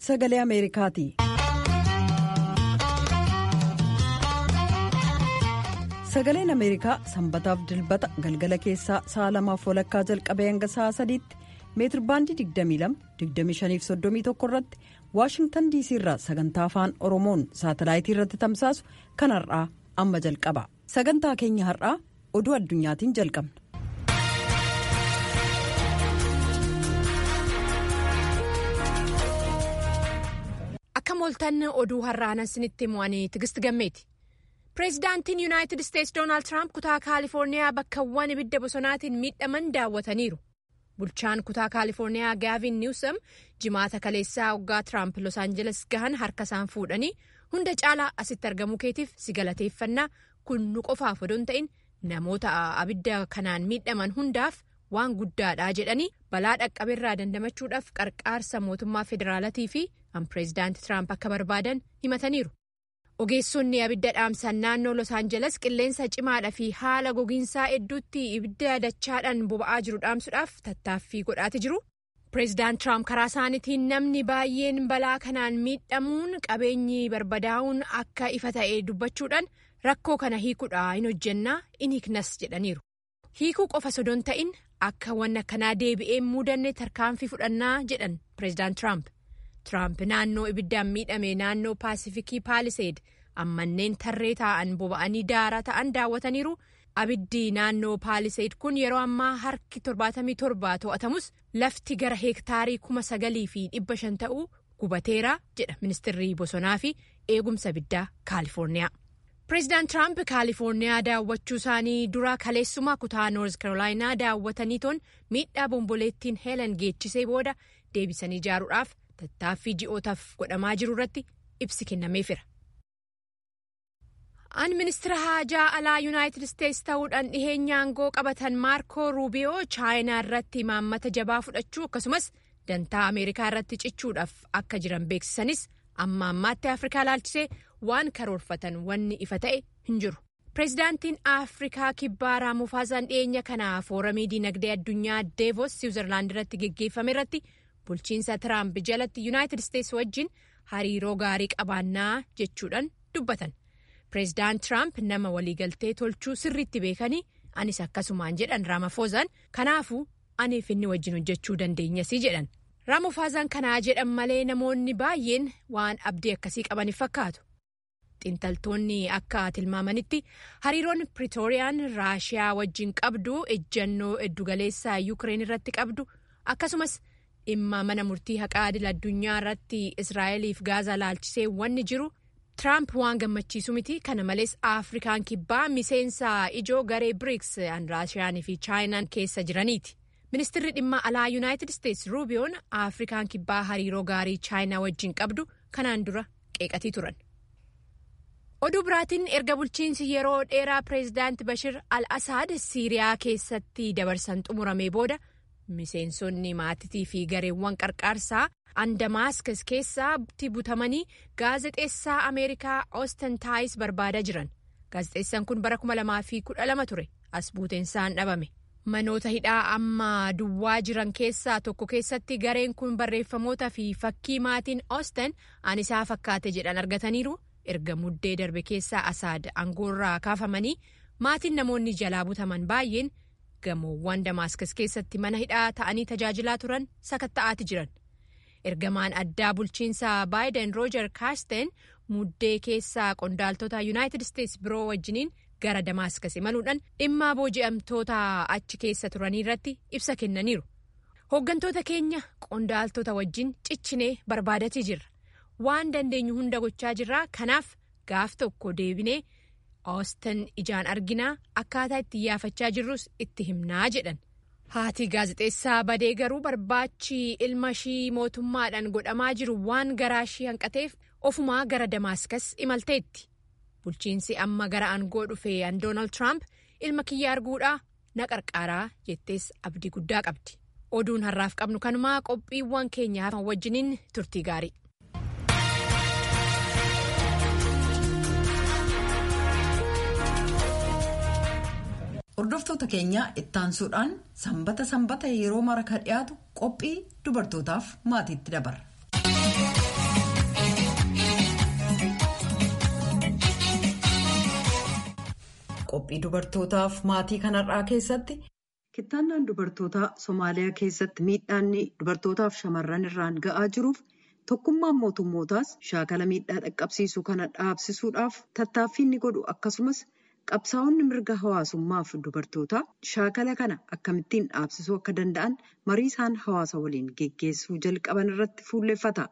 sagalee ameerikaati. sagaleen ameerikaa sanbataaf dilbata galgala keessaa sa'a lamaaf walakkaa jalqabee hanga sa'a sadiitti meetirbaandii 22-25-31 irratti waashingtan diisii irraa sagantaa afaan oromoon saatalaayitii irratti tamsaasu kan har'aa amma jalqaba sagantaa keenya har'aa oduu addunyaatiin jalqabna. akka mooltan oduu har'aanan sinitti mo'anii tigisti gammeeti. pireezidaantiin yuunaayitid isteetsi doonaald tiraamp kutaa kaalifoorniyaa bakkawwan ibidda bosonaatiin miidhaman daawwataniiru bulchaan kutaa kaalifoorniyaa gaavin niwsam jimaata kaleessaa waggaa tiraamp los aanjeles gahan harka isaan fuudhanii hunda caalaa asitti argamuu keetiif si galateeffannaa kun nu qofaaf odoon ta'in namoota abidda kanaan miidhaman hundaaf waan guddaadha jedhanii balaa dhaqqabeerraa dandamachuudhaaf qarqaarsa mootummaa federaalatii fi pireezidaanti tiraamp akka barbaadan himataniiru. ogeessonni abidda dhaamsan naannoo los aanjeles qilleensa cimaadha fi haala gogiinsaa hedduutti ibidda dachaadhaan boba'aa jiru dhaamsuudhaaf tattaaffii godhaati jiru pireezidaant tiraamp karaa isaaniitiin namni baay'een balaa kanaan miidhamuun qabeenyi barbadaa'uun akka ifa ta'e dubbachuudhaan rakkoo kana hiikuudha hin hojjennaa in hiiknas jedhaniiru hiikuu qofa sodoon ta'in akka wanna kanaa deebi'ee muudanne tarkaanfii fudhannaa jedhan pireezidaant tiraamp. Tiraamp naannoo ibiddaan miidhame naannoo paasifikii paaliseed ammanneen tarree taa'an boba'anii daaraa ta'an daawwataniiru abiddi naannoo paaliseed kun yeroo ammaa harki 77 to'atamus lafti gara heektaarii kuma sagalii fi dhibba shan ta'uu gubateera jedha ministirri bosonaa fi eegumsa abiddaa kaalifoorniyaa. pireezidaant tiraamp kaalifoorniyaa daawwachuu isaanii dura kaleessumaa kutaa noorz karoolaayinaa daawwatanii toon miidhaa bomboleettiin heelan geechisee booda deebisanii ijaaruudhaaf. tattaaffii ji'ootaaf godhamaa jiru irratti ibsi kennameefira. an ministira haajaa alaa yuunaayitid isteetsi ta'uudhaan dhiheenya aangoo qabatan maarkoo ruubiyoo chaayinaa irratti imaammata jabaa fudhachuu akkasumas dantaa ameerikaa irratti cichuudhaaf akka jiran beeksisanis amma ammaatti afrikaa ilaalchisee waan karoorfatan wanni ifa ta'e hin jiru. pireezidaantiin afrikaa kibbaa raamufaasaan dhiyeenya kana fooramii diinagdee addunyaa deevos siwiizerlaand irratti geggeeffame irratti. bulchiinsa tiraamp jalatti yuunaayitid isteetsi wajjin hariiroo gaarii qabaannaa jechuudhaan dubbatan pireezidaant tiraamp nama waliigaltee tolchuu sirriitti beekanii anis akkasumaan jedhan raamafoozaan kanaafuu aniif inni wajjin hojjechuu dandeenyasii jedhan raamafoozaan kanaa jedhan malee namoonni baay'een waan abdii akkasii qabaniif fakkaatu xiinxaltoonni akka tilmaamanitti hariiroon piriitooriyaan raashiyaa wajjin qabdu ejjannoo eddugaleessaa yuukireen irratti qabdu akkasumas. dhimma mana murtii haqaa idil addunyaa irratti israa'eliif gaazaa laalchisee wanni jiru tiraamp waan gammachiisu miti kana malees afrikaan kibbaa miseensa ijoo garee biriks raashiyaanii fi chaayinaan keessa jiraniiti ministirri dhimma alaa yuunaayitid isteetsi ruubiyoon afrikaan kibbaa hariiroo gaarii chaayinaa wajjin qabdu kanaan dura qeeqatii turan. oduu biraatiin erga bulchiinsi yeroo dheeraa pireezidaanti bashir al-asaad siiriyaa keessatti dabarsan xumuramee booda. miseensonni maatitii fi gareewwan qarqaarsaa andamaaskas keessatti butamanii gaazexeessaa ameerikaa oosten taayis barbaadaa jiran gaazexeessaan kun bara 2012 ture as buuteensaan dhabame manoota hidhaa amma duwwaa jiran keessaa tokko keessatti gareen kun barreeffamoota fi fakkii maatiin oosten an isaa fakkaate jedhan argataniiru erga muddee darbe keessaa asaad aangoorraa kaafamanii maatiin namoonni jalaa butaman baay'een. gamoowwan damaaskas keessatti mana hidhaa ta'anii tajaajilaa turan sakatta'aati jiran ergamaan addaa bulchiinsa baayiden roojar kaasteen muddee keessaa qondaaltota yuunaayitid isteetsi biroo wajjiniin gara damaaskas imaluudhaan dhimma booji'amtoota achi keessa turanii irratti ibsa kennaniiru hooggantoota keenya qondaaltota wajjin cichinee barbaadatii jirra waan dandeenyu hunda gochaa jirra kanaaf gaaf tokko deebinee. Oostan ijaan arginaa akkaataa itti yaafachaa jirrus itti himnaa jedhan haati gaazexeessaa badee garuu barbaachi ilma ishii mootummaadhaan godhamaa jiru waan garaa ishii hanqateef ofumaa gara damaaskas imalteetti bulchiinsi amma gara aangoo dhufe an doonaald tiraamp ilma kiyya arguudhaa na qarqaaraa jettees abdii guddaa qabdi oduun har'aaf qabnu kanumaa qophiiwwan keenyaa wajjiniin turtii gaarii. Hordoftoota keenya ittaansuudhaan sanbata sanbata yeroo mara ka dhiyaatu qophii dubartootaaf maatiitti dabarra. qophii dubartootaaf maatii kanarraa keessatti kittaannaan dubartootaa Somaaliyaa keessatti miidhaanni dubartootaaf shamarran irraan ga'aa jiruuf tokkummaan mootummootaas shaakala miidhaa dhaqqabsiisu kana dhaabsisuudhaaf tattaaffii inni godhu akkasumas qabsaa'onni mirga hawaasummaaf dubartootaa shaakala kana akkamittiin dhaabsisuu akka danda'an marii isaan hawaasa waliin geggeessuu jalqaban irratti fuulleffata.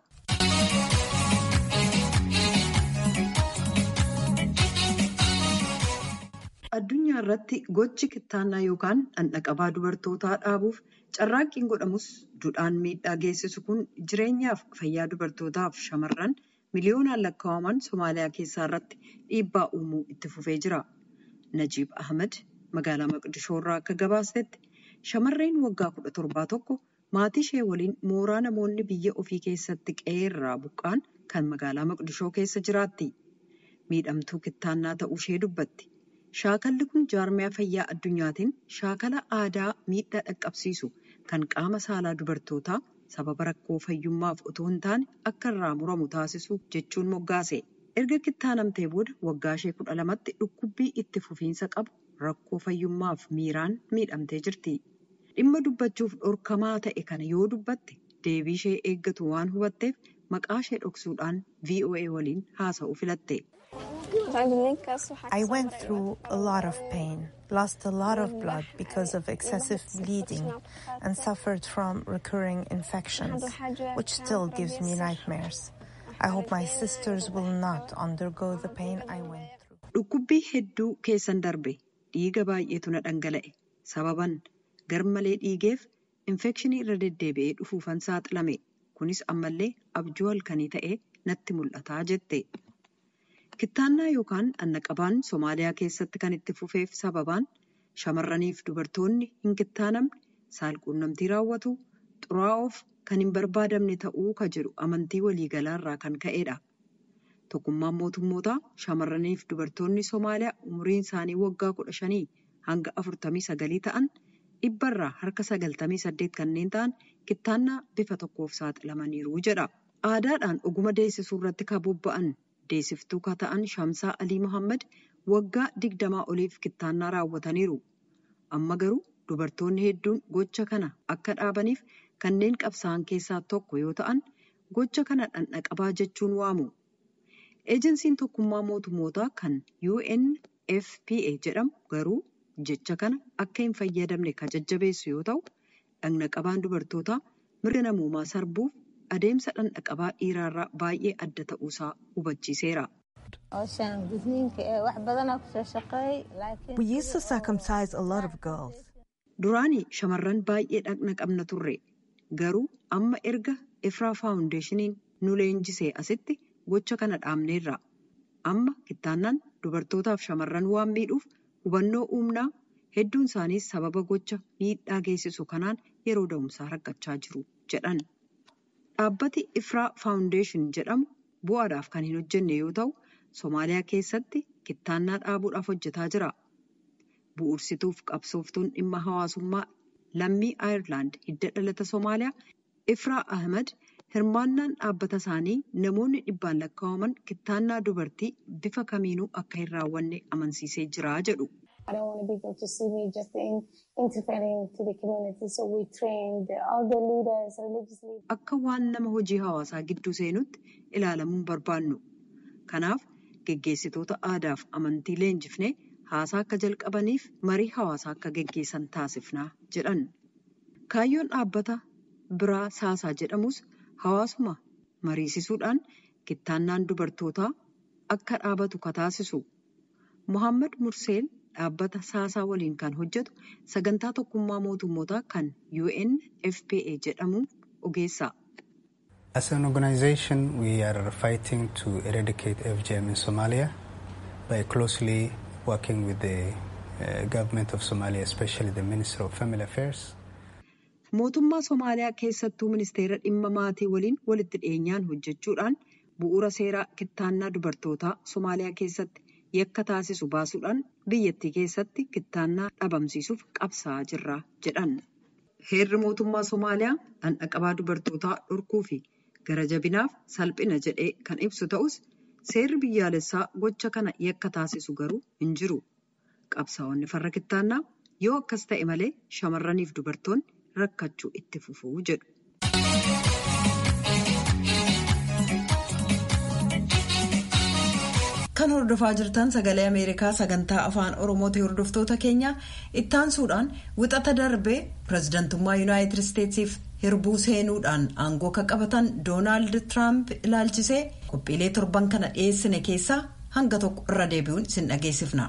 addunyaa irratti gochi kittaannaa yookaan dhandhaqabaa dubartootaa dhaabuuf carraaqqiin godhamus duudhaan miidhaa geessisu kun jireenyaaf fayyaa dubartootaaf shamarran miliyoonaan lakkaa'aman somaaliyaa keessaa irratti dhiibbaa uumuu itti fufee jira. najiib ahmed magaalaa maqdishoo irraa akka gabaasetti shamarreen waggaa kudha torbaa tokko maatii ishee waliin mooraa namoonni biyya ofii keessatti qe'ee irraa buqqaan kan magaalaa maqdishoo keessa jiraatti. miidhamtuu kittaannaa ta'uu ishee dubbatti. Shaakalli kun jaarmiyaa fayyaa addunyaatiin shaakala aadaa miidhaa dhaqqabsiisu kan qaama saalaa dubartootaa sababa rakkoo fayyummaaf otoo hin taane akka irraa muramu taasisu jechuun moggaase. Erga kittaanamtee booda waggaa ishee kudha lamatti dhukkubbii itti fufiinsa qabu rakkoo fayyummaaf miiraan miidhamtee jirti. Dhimma dubbachuuf dhorkamaa ta'e kana yoo dubbatte deebii ishee eeggatu waan hubatteef maqaa ishee dhoksuudhaan VOA waliin haasa'uu filatte. I went through a lot of pain, lost a lot of blood because of excessive bleeding, and suffered from recurring infections, which still gives me nightmares. I hope my sisters will not undergo the pain I went through. Dhukkubbii hedduu keessan darbe dhiiga baay'eetu na dhangala'e sababan garmalee dhiigeef infekshinii irra deddeebi'ee dhufuufan saaxilame kunis ammallee abjuu halkanii ta'ee natti mul'ataa jette. Kittaannaa yookaan dhandhaqabaan Somaaliyaa keessatti kan itti fufeef sababaan shamarraniif dubartoonni hin kittaanamne saalquunnamtii raawwatu xuraa'oof kan hin barbaadamne ta'uu ka jedhu amantii waliigalaa irraa kan ka'edha. Tokkummaan mootummootaa shamarraniif dubartoonni Somaaliyaa umriin isaanii waggaa kudha shanii hanga afurtamii sagalii ta'an dhibbarraa harka sagaltamii saddeet kanneen ta'an kittaannaa bifa tokkoof saaxilamaniiru jedha. Aadaadhaan oguma deessisuu irratti kan bobba'an deessiftuu ka ta'an Shamsaa Alii Mohaammed waggaa digdamaa oliif kittaannaa raawwataniiru. Amma garuu dubartoonni hedduun gocha kana akka dhaabaniif kanneen qabsaa'an keessaa tokko yoo ta'an gocha kana dhandhaqabaa jechuun waamu. Eejensiin tokkummaa mootummootaa kan UNFPA jedhamu garuu jecha kana akka hin fayyadamne kan jajjabeessu yoo ta'u dhandhaqabaan dubartootaa mirga namoomaa sarbuuf adeemsa dhandhaqabaa dhiiraarraa baay'ee adda ta'uusaa hubachiiseera. We used to circumcise a lot of girls. Duraanii shamarran baay'ee dhaqna qabna turre garuu amma erga Ifraa faawundeeshiniin nu leenjisee asitti gocha kana dhaabneerra. Amma kittaannaan dubartootaaf shamarran waan miidhuuf hubannoo uumnaa hedduun isaaniis sababa gocha miidhaa geessisu kanaan yeroo da'umsaa rakkachaa jiru jedhan. Dhaabbati Ifraa faawundeeshin jedhamu bu'aadhaaf kan hin hojjenne yoo ta'u Somaaliyaa keessatti kittaannaa dhaabuudhaaf hojjetaa jira. Bu'uursituuf qabsooftuun dhimma hawaasummaa lammii Aayerlaand hidda dhalata Somaaliyaa Ifraa Ahmed hirmaannaan dhaabbata isaanii namoonni dhibbaan lakkaa'aman kittaannaa dubartii bifa kamiinuu akka hin raawwanne amansiisee jira jedhu. Akka waan nama hojii hawaasaa gidduu seenutti ilaalamuun barbaannu. Kanaaf geggeessitoota aadaaf amantii leenjifnee haasaa akka jalqabaniif marii hawaasaa akka geggeessan taasifnaa jedhan. Kaayyoon dhaabbata biraa saasaa jedhamus hawaasuma mariisisuudhaan kittaannaan dubartootaa akka dhaabatu ka taasisu. Mohaammed Murseel dhaabbata saasaa waliin kan hojjetu sagantaa tokkummaa mootummootaa kan UNFPA jedhamu ogeessa. As an organization, we are fighting to eradicate FGM in Somalia by closely working with the uh, government of Somalia, especially the Minister of Family Affairs. Mootummaa Somaaliyaa keessattuu ministeera dhimma maatii waliin walitti dhiyeenyaan hojjechuudhaan bu'uura seeraa kittaannaa dubartootaa Somaaliyaa keessatti yakka taasisu baasuudhaan biyyattii keessatti kittaannaa dhabamsiisuuf qabsaa'aa jirra jedhan. Heerri mootummaa Somaaliyaa dhandhaqabaa dubartootaa dhorkuu fi gara jabinaaf salphina jedhee kan ibsu ta'us seerri biyyaalessaa gocha kana yakka taasisu garuu hin jiru. qabsaa'onni farra kittaannaa yoo akkas ta'e malee shamarraniif dubartoonni rakkachuu itti fufuu jedhu. kan hordofaa jirtan sagalee ameerikaa sagantaa afaan oromooti hordoftoota keenya ittaansuudhaan wixata darbee pirezidantummaa yuunaayitid isteetsiif hirbuu seenuudhaan aangoo kan qabatan doonaald tiraamp ilaalchisee qophiilee torban kana dhiyeessine keessaa hanga tokko irra deebi'uun isin dhageessifna.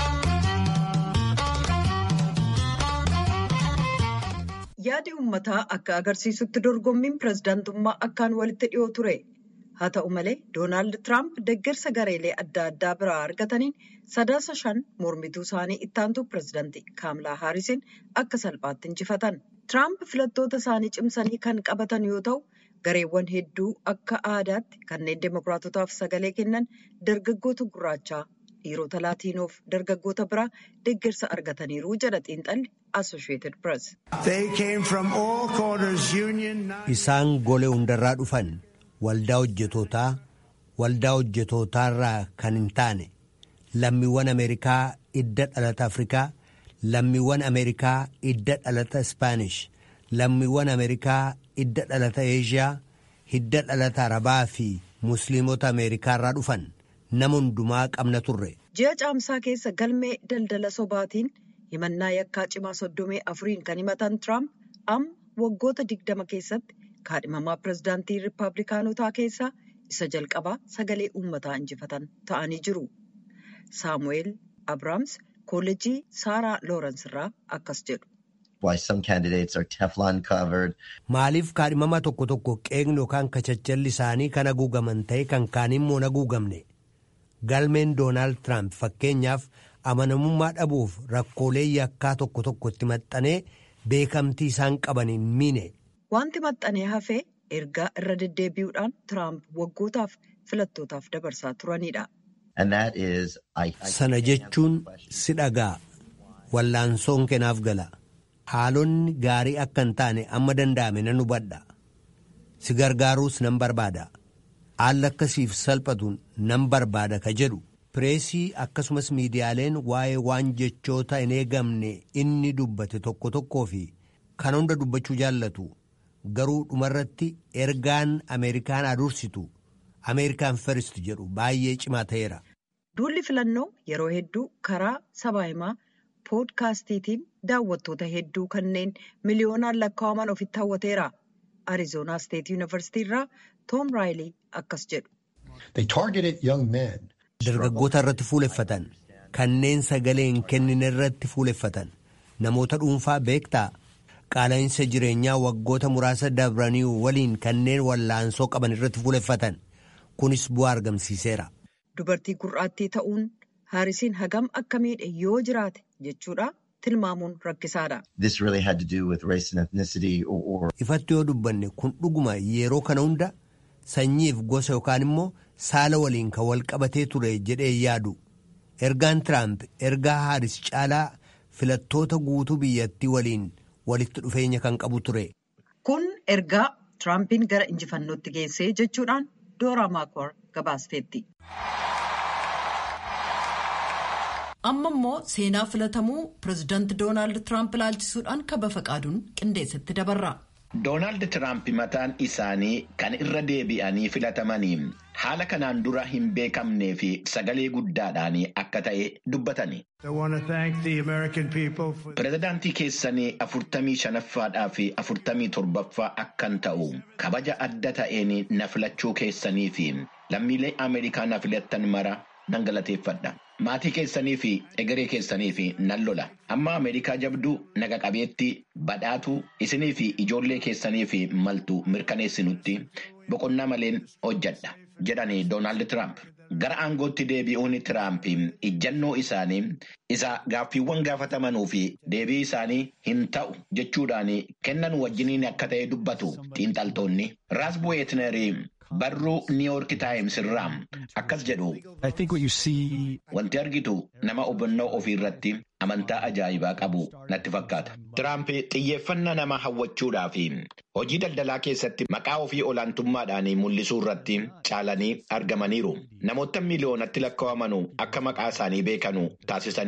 yaadi uummataa akka agarsiisutti dorgommiin pirezidantummaa akkaan walitti dhiyoo ture. haa ta'u malee doonaald tiraamp deeggarsa gareelee adda addaa biraa argataniin sadaasa shan mormituu isaanii ittaantuu pirezidantii kaamlaa haarisin akka salphaatti injifatan tiraamp filattoota isaanii cimsanii kan qabatan yoo ta'u gareewwan hedduu akka aadaatti kanneen deemokiraatotaaf sagalee kennan dargaggoota gurraachaa dhiirota laatiinoof dargaggoota biraa deeggarsa argataniiru jedha xiinxalli assosheetid pirees. isaan golee hundarraa dhufan. waldaa hojjetootaa waldaa hojjetootaarraa kan hin taane lammiiwwan ameerikaa idda dhalata afrikaa lammiiwwan ameerikaa idda dhalata ispaanish lammiiwwan ameerikaa idda dhalata eeshiyaa hidda dhalata arabaa fi musliimota ameerikaarraa dhufan nama hundumaa qabna turre. ji'a caamsaa keessa galmee daldala sobaatiin himannaa yakkaa cimaa soddomii afuriin kan himatan tiraamp amma waggoota digdama keessatti. kaadhimamaa pirezidaantii riippaabilikaanotaa keessaa isa jalqabaa sagalee uummataa injifatan ta'anii jiru. saamu'eel abrahaams koolleejii saaraa loorens irraa akkas jedhu. maaliif kaadhimamaa tokko tokko qeeqni yookaan kachachalli isaanii kan haguugaman ta'e kan kaaniin immoo hin haguugamne galmeen doonaald tiraamp fakkeenyaaf amanamummaa dhabuuf rakkoolee yakkaa tokko tokko itti maxxanee beekamtii isaan qabaniin miine. Wanti maxxanee hafee ergaa irra deddeebi'uudhaan Tiraamp waggootaaf filattootaaf dabarsaa turanidha. Sana jechuun si dhagaa wallaansoon kenaaf gala haalonni gaarii akka hin taane amma danda'ame nan hubadha si gargaaruus nan barbaada haalli akkasiif salphatuun nan barbaada ka jedhu pireesii akkasumas miidiyaaleen waa'ee waan jechoota hin eegamne inni dubbate tokko tokkoo fi kan hunda dubbachuu jaallatu. garuu dhumarratti ergaan ameerikaan adursitu ameerikaan firist jedhu baay'ee cimaa ta'eera. duulli filannoo yeroo hedduu karaa sabaa himaa poodkaastiitiin daawwattoota hedduu kanneen miliyoonaan lakkaa'aman ofitti hawwateera arizoonaa steet yuunivarsiitii irraa toom raayilii akkas jedhu. dargaggoota irratti fuuleffatan kanneen sagalee hin kennine irratti fuuleffatan namoota dhuunfaa beektaa. qaala'insa jireenyaa waggoota muraasa dabranii waliin kanneen wallaansoo qaban irratti fuuleffatan kunis bu'aa argamsiiseera. Dubartii gurraattii ta'uun haarisiin hagam akka miidhe yoo jiraate jechuudha tilmaamuun rakkisaadha. Ifatti yoo dubbanne kun dhuguma yeroo kana hunda sanyiif gosa yookaan immoo saala waliin kan wal qabatee ture jedhee yaadu ergaan tiraamp ergaa haaris caalaa filattoota guutuu biyyattii waliin. walitti dhufeenya kan qabu ture. Kun ergaa Tiraampiin gara injifannootti geessee jechuudhaan Dooraa Maakwar gabaasteetti. Amma immoo seenaa filatamuu pirezidaanti Doonaald Tiraamp ilaalchisuudhaan kaba faqaaduun qindeessatti dabarra. Doonaald Tiraamp mataan isaanii kan irra deebi'anii filatamanii haala kanaan dura hin beekamnee fi sagalee guddaadhaan akka ta'e dubbatani. Pireezidaantii keessanii afurtamii shanaffaadhaa fi afurtamii torbaffaa akkan ta'u kabaja adda ta'een na filachuu keessanii fi lammiilee Ameerikaa na filattan mara nan galateeffadha. Maatii keessanii fi egeree keessanii fi nan lola. Amma Ameerikaa jabduu naga qabeetti badhaatu isinii fi ijoollee keessanii fi maltu mirkaneessinutti boqonnaa maleen hojjadha jedhani Doonaald Tiraamp. Gara aangootti deebi'uun Tiraamp ijjannoo isaanii isa gaaffiiwwan gaafatamanuu fi deebii isaanii hin ta'u jechuudhaan kennan wajjiniin akka ta'e dubbatu xiinxaltoonni. Raas Bu'eetnerii barruu Niiwoork Taayims irraa akkas jedhu. Wanti argitu nama hubannoo ofii irratti amantaa ajaa'ibaa qabu natti fakkaata. Tiraamp xiyyeeffannaa nama hawwachuudhaa fi hojii daldalaa keessatti maqaa ofii olaantummaadhaan mul'isuu irratti caalanii argamaniiru. Namoota miliyoonatti lakkaa'aman akka maqaa isaanii beekanu taasisaniiru.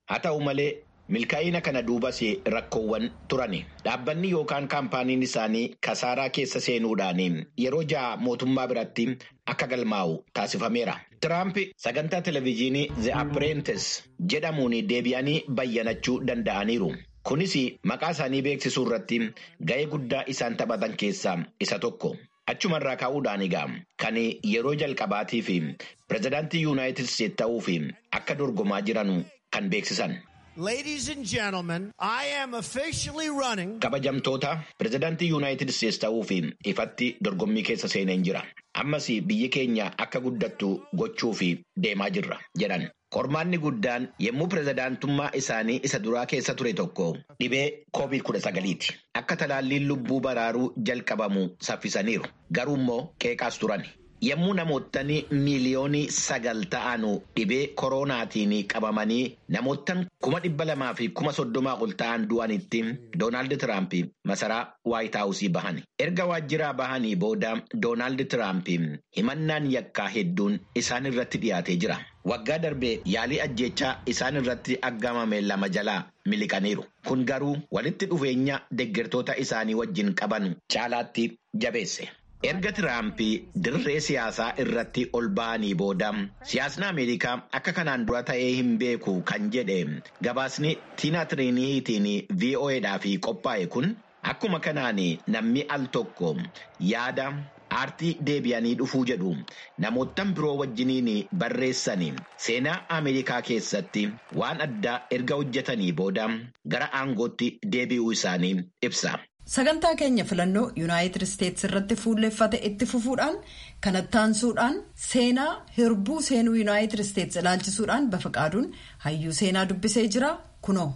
Haa ta'u malee milkaa'ina kana duubas rakkoowwan turani. Dhaabbanni yookaan kaampaaniin isaanii kasaaraa keessa seenuudhaan yeroo ja'a mootummaa biratti akka galmaa'u taasifameera. Tiraamp sagantaa televezyiinii The Apprentice jedhamuun deebi'anii bayyanachuu danda'aniiru. Kunis maqaa isaanii beeksisuu irratti ga'ee guddaa isaan taphatan keessaa isa tokko. Achumarraa ka'uudhaan egaa kan yeroo jalqabaatii fi pirezidaantii yuunaayitid isteet ta'uu fi akka dorgomaa jiran kan beeksisan. Ladies and gentlemen, I am officially running. Kabajamtoota pirezidaantii yuunaayitid isteets ta'uu fi ifatti dorgommii keessa seeneen jira. Ammas biyyi keenya akka guddattu gochuu fi deemaa jirra jedhan. Qormaanni guddaan yommuu pirezidaantummaa isaanii isa duraa keessa ture tokko dhibee koovid kudha sagaliiti. Akka talaalliin lubbuu baraaruu jalqabamu saffisaniiru. Garuu immoo qeeqaas turan. Yommuu namootni miiliyoonii sagal ta'an dhibee koronaatiin qabamanii namoottan kuma dhibba lamaa fi kuma soddomaa ol ta'an du'anitti Doonaald Tiraamp masaraa Waayit Haawusii bahan. Erga waajjiraa bahanii booda Doonaald Tiraamp himannaan yakkaa hedduun isaan irratti dhiyaatee jira. Waggaa darbee yaalii ajjechaa isaan irratti aggamame lama jalaa miliqaniiru. Kun garuu walitti dhufeenya deeggartoota isaanii wajjin qaban caalaatti jabeesse. Erga Tiraamp dirree siyaasaa irratti ol ba'anii booda siyaasni Ameerikaa akka kanaan dura ta'ee hin beeku kan jedhe gabaasni Tiina Tiriiniitiin VOAdhaaf qophaa'e kun akkuma kanaan namni al tokko yaada aartii deebi'anii dhufuu jedhu namoottan biroo wajjiniin barreessanii seenaa Ameerikaa keessatti waan addaa erga hojjetanii booda gara aangootti deebi'uu isaanii ibsa. Sagantaa keenya filannoo Yuunaayitid Isteets irratti fuulleffate itti fufuudhaan kanatti aansuudhaan seenaa hirbuu seenuu Yuunaayitid Isteets ilaalchisuudhaan bafaqaaduun hayyuu seenaa dubbisee jira kunoo.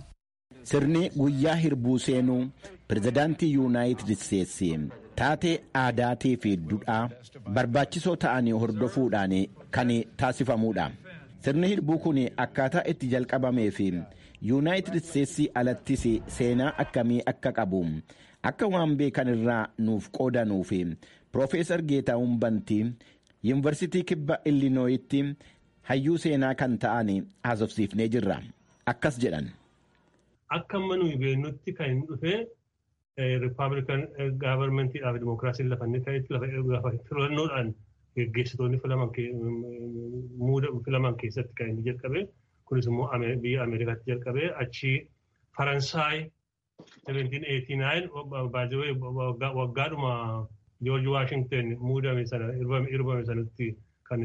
Sirni guyyaa hirbuu seenuu pirezidaantii Yuunaayitid Isteetsi taatee aadaatii fi duudhaa barbaachisoo ta'anii hordofuudhaan kan taasifamuudha. Sirni hirbuu kun akkaataa itti jalqabamee fi Yuunaayitid Isteetsi alattis seenaa akkamii akka qabu. akka waan beekan irraa nuuf qoodanuu fi Piroofeesar Geetahuun Bantii Yuunivarsiitii Kibba Illinooyitti hayyuu seenaa kan ta'an haasofsiifnee jirra. Akkas jedhan. Akka amma nuyi beeknutti kan inni dhufe Rippaabilikan gaavarmentiidhaaf Dimookiraasiin lafa inni ta'etti lafa filannoodhaan geggeessitoonni filaman keessatti kan inni jalqabe. Kunis immoo biyya Ameerikaatti jalqabe achi Faransaay 1789 baay'ee waggaadhuma George Washington muudame sana irbame sanatti kan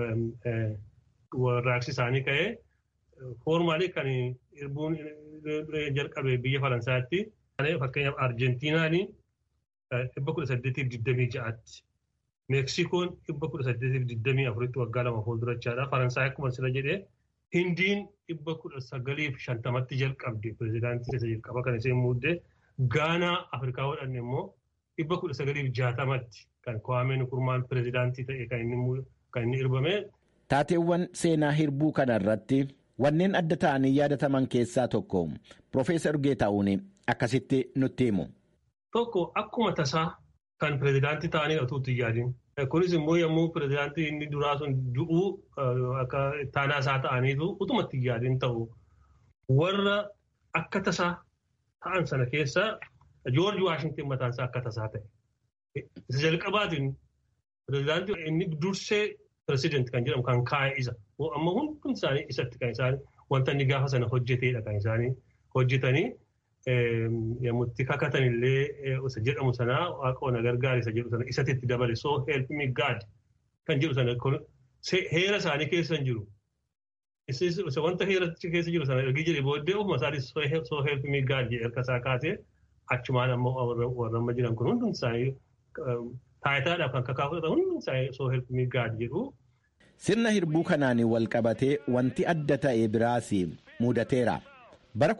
warraaqsi isaanii ka'e foormaalii kan irbuun jalqabe biyya Faransaatti fakkeenyaaf Arjentiinaan dhibba kudha saddeetiif digdamii ja'aatti Meeksikoon dhibba kudha saddeetiif digdamii afuritti waggaa lama fuuldurachaadha. Faransaay akkuma sila jedhee Hindiin dhibba kudha sagaliif shantamatti jalqabde pirezidaantii isa jalqaba kan isheen muuddee Gaanaa Afrikaa godhanne immoo dhibba kudha sagaliif jaatamatti kan Kwaameen Nkurmaan pirezidaantii ta'e kan inni irbame. Taateewwan seenaa hirbuu kana irratti wanneen adda ta'anii yaadataman keessaa tokko Piroofeesar Geetahuun akkasitti nutti himu. Tokko akkuma tasaa kan pirezidaantii ta'anii utuutti yaadin. Kunis immoo yommuu pirezidaantii inni duraa sun du'uu akka taanaa isaa ta'aniitu utumatti yaadin ta'u warra akka tasaa ta'an sana keessa Joorji Waashington mataan isaa akka tasaa ta'e. Isa jalqabaatiin pirezidaantii inni dursee pirezidaantii kan jedhamu kan kaa'e isa. Amma hundi isaanii isatti kan isaanii wanta inni gaafa sana hojjeteedha kan isaanii hojjetanii yommutti kakatan illee isa jedhamu sanaa waaqa na gargaari isa jedhu sana isatti itti dabale so help me God kan jedhu sana heera isaanii keessa hin jiru. Isa wanta heera keessa jiru sana ergi jedhe booddee ofuma isaatii so help me God jedhe harka isaa kaasee achumaan ammoo warra amma jiran kun hundi isaanii taayitaadhaaf kan kakaa fudhatan hundi isaanii so help me God jedhu. Sirna hirbuu kanaan wal qabatee wanti adda ta'e biraas mudateera. bara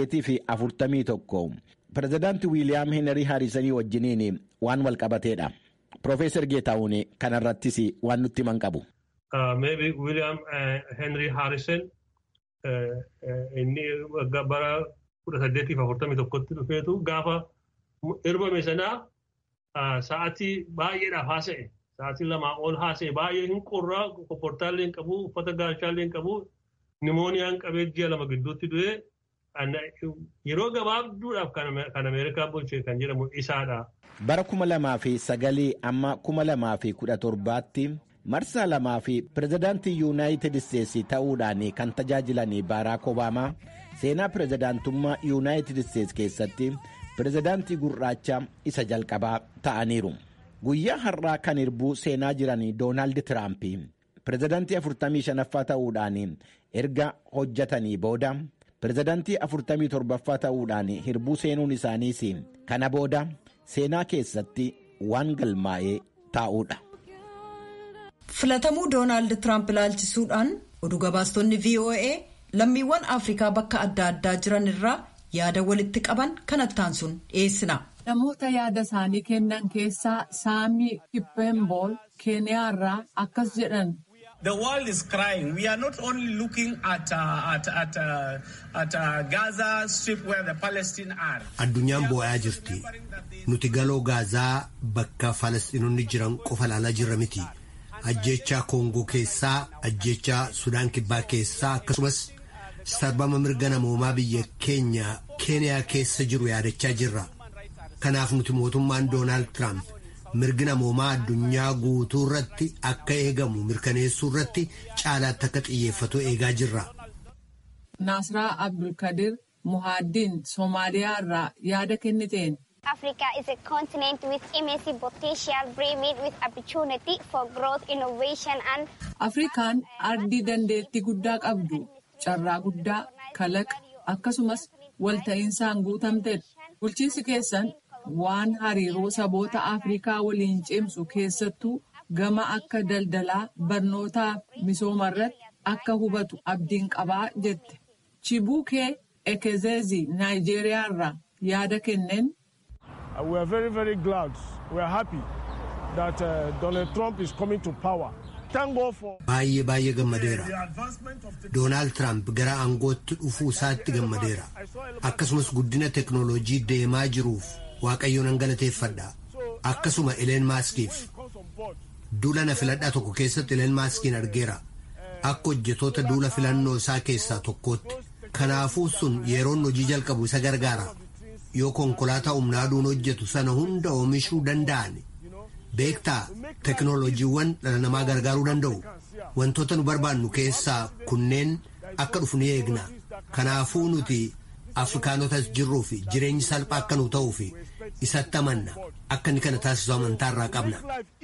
1841 pirezidaantii wiiliyaam heenrii haarisanii wajjiniin waan wal qabateedha. Piroofeesar Geetahuun kanarrattis waan nutti himan qabu. Maybe William Henry Harrison inni bara 1841tti dhufeetu gaafa irbame sanaa sa'aatii baay'eedhaaf haasa'e. Sa'aatii lamaa ol haasa'e baay'ee hin qorraa kopportaallee hin qabu uffata gaachaallee hin qabu nimooniyaan qabee ji'a lama gidduutti du'e yeroo gabaabduudhaaf kan Ameerikaa bulche kan jedhamu isaadha. Bara kuma lamaa fi sagalii amma kuma lamaa fi kudha torbaatti marsaa lamaa fi pirezidaantii yuunaayitid isteetsi ta'uudhaan kan tajaajilan baaraak obaamaa seenaa pirezidaantummaa yuunaayitid isteetsi keessatti pirezidaantii gurraacha isa jalqabaa ta'aniiru. Guyyaa har'aa kan hirbuu seenaa jiran doonaald tiraamp pirezidaantii 45ffaa ta'uudhaan erga hojjetanii booda pirezidaantii 47ffaa ta'uudhaan hirbuu seenuun isaaniis kana booda seenaa keessatti waan galmaa'ee taa'uudha. filatamuu doonaald tiraamp ilaalchisuudhaan oduu gabaastonni voa lammiiwwan afrikaa bakka adda addaa jiran irraa yaada walitti qaban kanattaan sun dhiyeessina. namoota yaada isaanii kennan keessaa saamii kippembool keeniyaa irraa akkas jedhan. The world is crying. We are not only looking at, uh, at, at, uh, at uh, Gaza Strip where the Palestine are. Addunyaan boo'aa jirti. Nuti galoo gaazaa bakka Falasxiinonni jiran qofa ilaalaa jirra miti. Ajjechaa Koongoo keessaa, ajjechaa Sudaan Kibbaa keessaa akkasumas sarbama mirga namoomaa biyya keenya Keeniyaa keessa jiru yaadachaa jirra. Kanaaf nuti mootummaan Doonaald Tiraamp mirgi namoomaa addunyaa guutuu irratti akka eegamu mirkaneessuu irratti caalaatti akka xiyyeeffatu eegaa jirra. Naasraa Abdulkadir Muhaaddiin Soomaaliyaa irraa yaada kenniteen. Africa is a continent with immense potential brimming with opportunity for growth, innovation and. Afrikaan ardii dandeettii guddaa qabdu carraa guddaa kalaqa akkasumas walta'insaan guutamtedha. Bulchiinsi keessan waan hariiroo saboota Afrikaa waliin cimsu keessattuu gama akka daldalaa barnootaa misooma irratti akka hubatu abdiin qabaa jette. Chibuukee Ekezezi Naayijeeriyaa irraa yaada kenneen. We are very very glad. We are happy that uh, Donald Trump is coming to power. Baay'ee baay'ee gammadeera. Doonaald Tiraamp gara aangootti dhufuu isaatti gammadeera. Akkasumas guddina teknooloojii deemaa jiruuf waaqayyo nan galateeffadha. Akkasuma Ileen Maaskiif. Duula na filadhaa tokko keessatti Ileen Maaskiin argeera. Akka hojjetoota duula filannoo isaa keessaa tokkootti. Kanaafuu sun yeroon hojii jalqabu isa gargaara. Yoo konkolaataa humna aduun hojjetu sana hunda oomishuu danda'an. Beektaa teknooloojiiwwan dhala namaa gargaaruu danda'u. Wantoota nu barbaannu keessaa kunneen akka dhufu ni eegna. Kanaafuu nuti Afrikaanotas jirruu fi jireenyi salphaa akka nu ta'uu fi isatti amanna. Akka inni kana taasisu amantaa irraa qabna.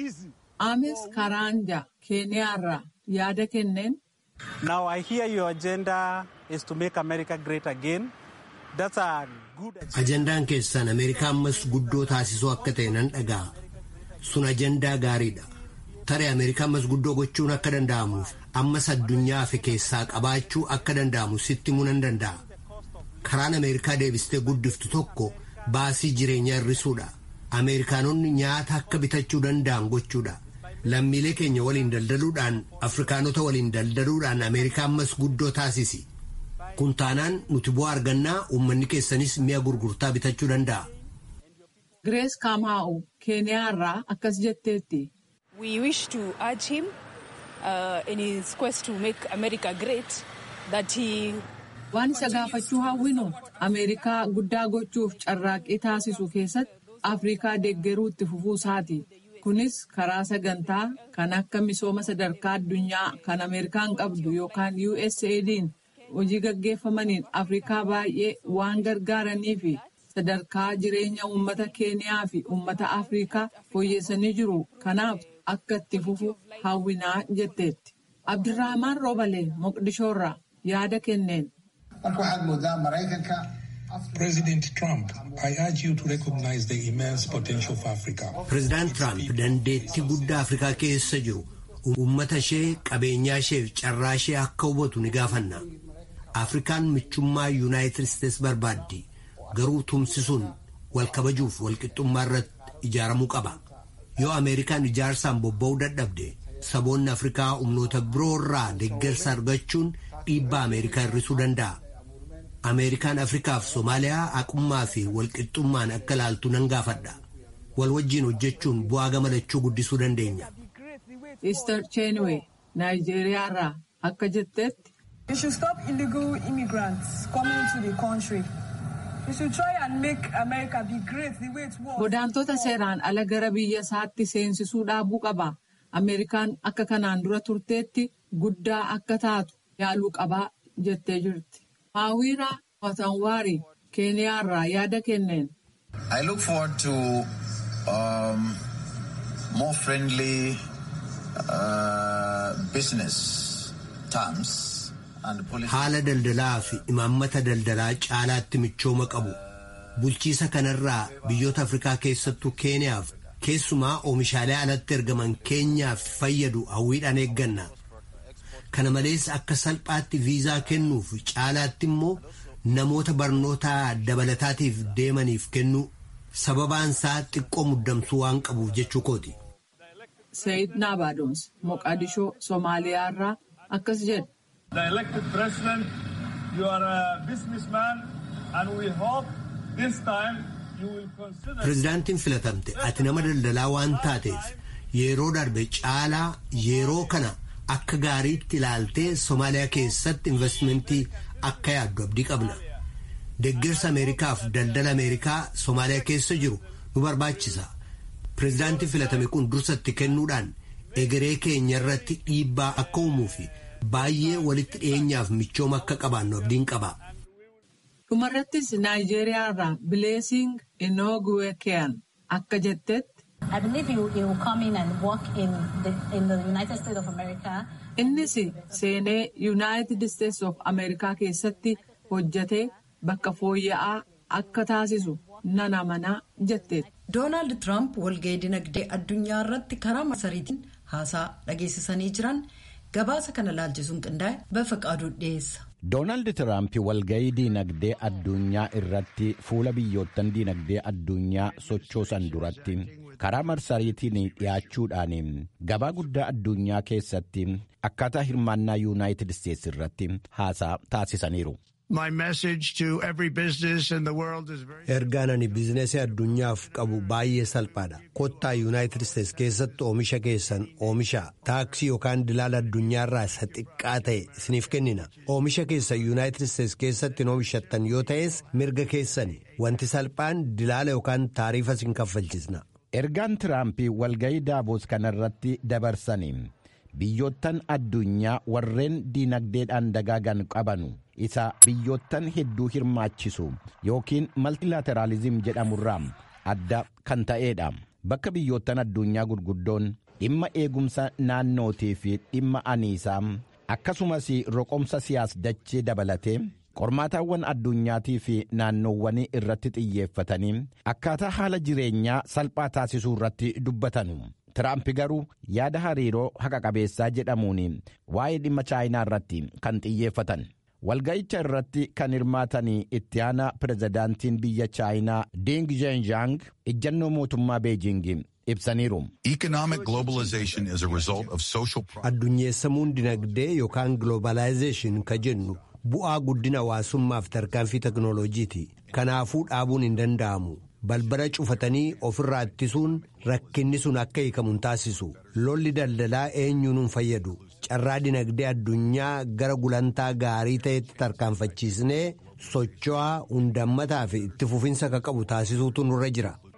Ames Karanja Keeniyaa irraa yaada kenneen. Now I hear your agenda is to make America great again. That's a good Ajandaan keessan Ameerikaa ammas guddoo taasisuu akka ta'e nan dhaga'a. Sun ajandaa gaariidha. Taree Ameerikaa ammas guddoo gochuun akka danda'amuuf ammas addunyaa fi keessaa qabaachuu akka danda'amu sitti himuu nan danda'a. Karaan Ameerikaa deebistee guddiftu tokko baasii jireenyaa hir'isuudha. Ameerikaanonni nyaata akka bitachuu danda'an gochuudha. Lammiilee keenya waliin daldaluudhaan Afrikaanota waliin daldaluudhaan Ameerikaa ammas guddoo taasisi. Kun taanaan nuti bu'aa argannaa uummanni keessanis mi'a gurgurtaa bitachuu danda'a. Grace Kamaa'u Keeniyaa irraa akkas jetteetti. We wish to urge him uh, in his quest to make America great that he Waan isa gaafachuu hawwinu Ameerikaa guddaa gochuuf carraaqqii taasisu keessatti Afrikaa deeggaruu itti fufuu isaati. Kunis karaa sagantaa kan akka misooma sadarkaa addunyaa kan Ameerikaan qabdu yookaan USAID'n hojii gaggeeffamaniin Afrikaa baay'ee waan gargaaranii fi sadarkaa jireenya uummata Keeniyaa fi uummata Afrikaa fooyyessanii jiru. Kanaaf akka itti fufu hawwinaa jetteetti. Abdirrahmaan Roobalee Moqdishoorraa yaada kenneen. President Trump, I urge you to recognize the immense potential of Africa. President Trump dandeettii guddaa Afrikaa keessa jiru uummata ishee qabeenyaa ishee fi carraa ishee akka hubatu ni gaafanna. Afrikaan michummaa Yuunaayitid Isteets barbaaddi. Garuu tumsisuun wal kabajuuf wal qixxummaa irratti ijaaramuu qaba. Yoo Ameerikaan ijaarsaan bobba'uu dadhabde saboonni Afrikaa humnoota biroo irraa deeggarsa argachuun dhiibbaa Ameerikaa hir'isuu danda'a. Ameerikaan Afrikaaf Somaaliyaa haqummaa fi walqixxummaan akka ilaaltu nan gaafadha. Wal wajjiin hojjechuun bu'aa gammachuu guddisuu dandeenya. Easter Chenwe Naayijeeriyaa irraa akka jetteetti. They should stop illegal immigrants coming to the country. They should try and make America be great the way it was. Godaantota seeraan ala gara biyya isaatti seensisuu dhaabuu qaba. Ameerikaan akka kanaan dura turteetti guddaa akka taatu yaaluu qabaa jettee jirti. Maawira Watanwaari Keeniyaarraa yaada kenneen. I look forward to um, more friendly uh, business terms. Haala daldalaa fi imaammata daldalaa caalaatti michooma qabu. Bulchiisa kanarraa biyyoota Afrikaa keessattuu Keeniyaaf keessumaa oomishaalee alatti ergaman keenyaaf fayyadu hawwiidhaan eegganna. Kana malees akka salphaatti viizaa kennuuf caalaatti immoo namoota barnoota dabalataatiif deemaniif kennu sababaan isaa xiqqoo muddamsuu waan qabuuf jechuu kooti. Sayid Naabaadons Moqaadishoo Somaaliyaarraa akkas jedha. The elected president, you are a businessman and we hope this time you will consider. Pireezidaantiin filatamte ati nama daldalaa waan taateef yeroo darbe caalaa yeroo kana akka gaariitti ilaaltee Somaaliyaa keessatti investimentii akka yaaddu abdii qabna. Deeggarsa Ameerikaaf daldala Ameerikaa Somaaliyaa keessa jiru nu barbaachisa. Pireezidaantiin filatame kun dursatti kennuudhaan egeree keenya irratti dhiibbaa akka uumuu fi baay'ee walitti dhiyeenyaaf michooma akka qabaannu abdiin qaba. Dhumarrattis Naayijeeriyaa irraa Bileesing Inooguweekiyaan akka jettetti. Innis seenee Yuunaayitid Isteets of Ameerikaa keessatti hojjetee bakka fooyya'aa akka taasisu nan amanaa jetteetti. Doonaald Tiraamp walga'ii dinagdee addunyaa irratti karaa masariitiin haasaa dhageessisanii jiran gabaasa kana laalchisuun qindaa'e bafa qaaduu dhiyeessa. Doonaald Tiraamp walga'ii diinagdee addunyaa irratti fuula biyyoottan diinagdee addunyaa sochoosan duratti karaa marsariitiin dhiyaachuudhaan gabaa guddaa addunyaa keessatti akkaataa hirmaannaa yuunaayitid isteetsi irratti haasaa taasisaniiru. Ergaan ani biizinasii addunyaaf qabu baay'ee salphaadha. Kottaa Yuunaayitid Isteets keessatti oomisha keessan oomisha taaksii yookaan dilaala addunyaarraa isa xiqqaa ta'e isiniif kennina. Oomisha keessan Yuunaayitid Isteets keessatti oomishattan yoo ta'es mirga keessani. Wanti salphaan dilaala yookaan taariifa isin kaffalchisna. Ergaan Tiraampii walga'ii Daaboos kanarratti dabarsanii biyyoottan addunyaa warreen diinagdeedhaan dagaagan qabanu. isa biyyoottan hedduu hirmaachisu yookiin maltilaateraalizim jedhamurraa adda kan ta'eedha bakka biyyoottan addunyaa gurguddoon dhimma eegumsa naannootii fi dhimma aniisaa akkasumas roqomsa siyaas dachee dabalatee qormaataawwan addunyaatii fi naannoowwanii irratti xiyyeeffatanii akkaataa haala jireenyaa salphaa taasisuu irratti dubbatanu. Tiraamp garuu yaada hariiroo haqa qabeessaa jedhamuun waa'ee dhimma chaayinaa irratti kan xiyyeeffatan. walga'icha irratti kan hirmaatanii itti aanaa pirezidaantiin biyya chaayinaa ding zhenjiang ejjannoo mootummaa beejing ibsaniiru. addunyeessamuun dinagdee yookaan giloobaalaayizeeshin ka jennu bu'aa guddina hawaasummaaf tarkaanfii teknooloojiiti kanaafuu dhaabuun hin danda'amu. balbala cufatanii ofirraa ittisuun rakkinni sun akka hiikamu taasisu lolli daldalaa eenyuun hin fayyadu carraa dinagdee addunyaa gara gulantaa gaarii ta'etti tarkaanfachiisnee socho'aa hundammataa fi itti fufinsa akka qabu taasisuutu nurra jira